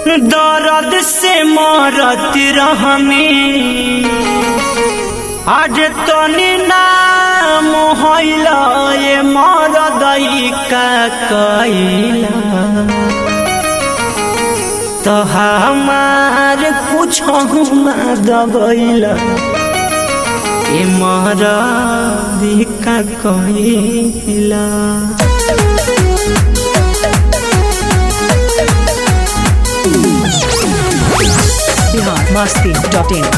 दर्द से मरत रहमी आज तनी नाम होइला ये मरदई का कैला तो हमार कुछ ना दबैला ये मरदी का कैला बिहार मस्ती डॉट इन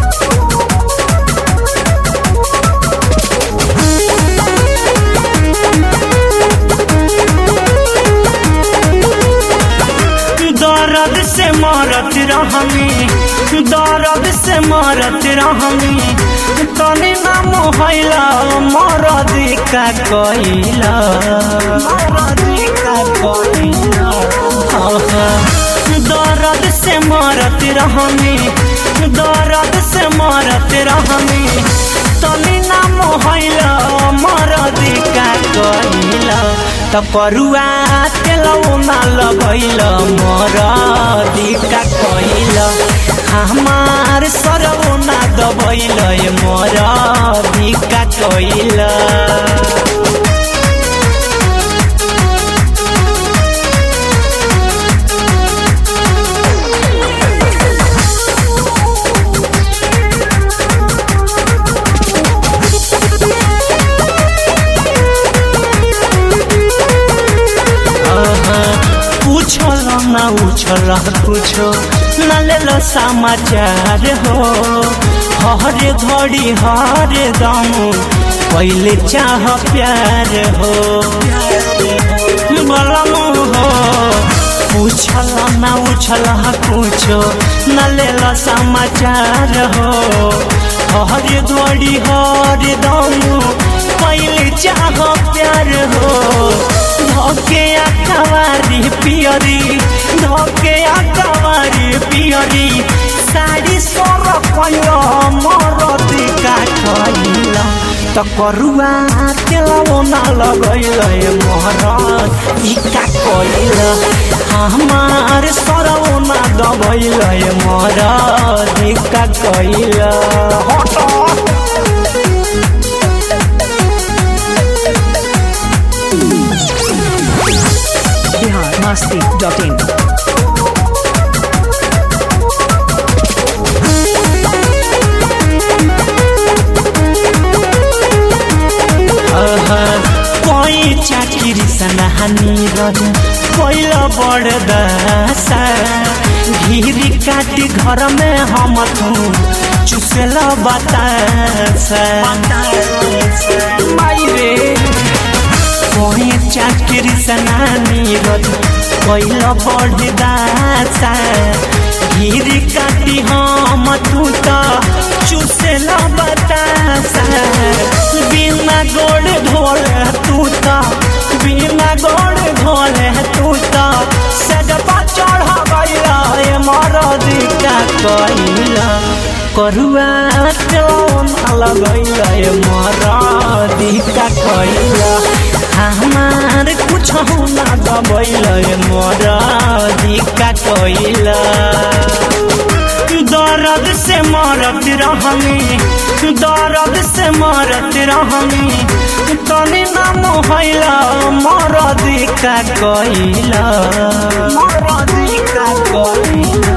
दर्द से मरत रहमी दर्द से मरत रहमी तनी नाम हैला मरद का कैला मरद का कैला दर्द से मरत रहमी दर्द से मरत रहमी तनी नाम हैला मरद का कैला त परुआ तेलौ ना लगैल मरदी का कैल हमार सरौ ना दबैल मरदी का कैल पूछल ना उछल कुछो न लेल समाचार हो हर घड़ी हर दम पहले चाह प्यार हो बलम हो पूछल ना उछल कुछो न लेल समाचार हो हर घड़ी हर दम पहले चाह प्यार हो धोके आकावारी पियरी धोके आकावारी पियरी साड़ी सोर कैल मरदी का कैल त करुआ तेलौ ना लगैल मरद ई का कैल हमार सरौ ना दबैल मरद ई का कैल हट बिहार मस्ती डॉट इन कोई चाकिरी सनहानी रज कोइल बड़ दशा घिरी काटी घर में हम तू चुसेल बतासा माई रे कोई चाकिरी सनानी रज कोइल बड़ दशा घिरी काटी हम तू तो चुसेल बतासा बिना गोड़ धोले तू तो बिना गोड़ धोले तू तो सजपा चढ़ गईला ए मरदी का कइला करुआ टोन लगैला ए मरदी का कइला हमार कुछ ना दबैला ए मरदी का कइला दर्द से मरत रहमी दर्द से मरत रहमी तनी नाम हैला मरदी का कैला मरदी का कैला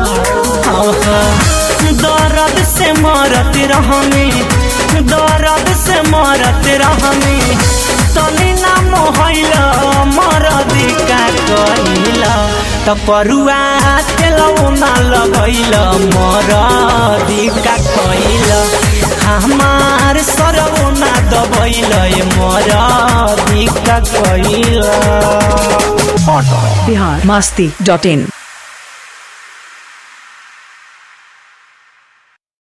दर्द से मरत रहमी दर्द से मरत रहमी तनी नाम हैला मरदी का कैला त परुआ तेलौ ना लगैल मरदी का कैल हमार सरौ ना दबैल मरदी का कैल बिहार मस्ती डॉट इन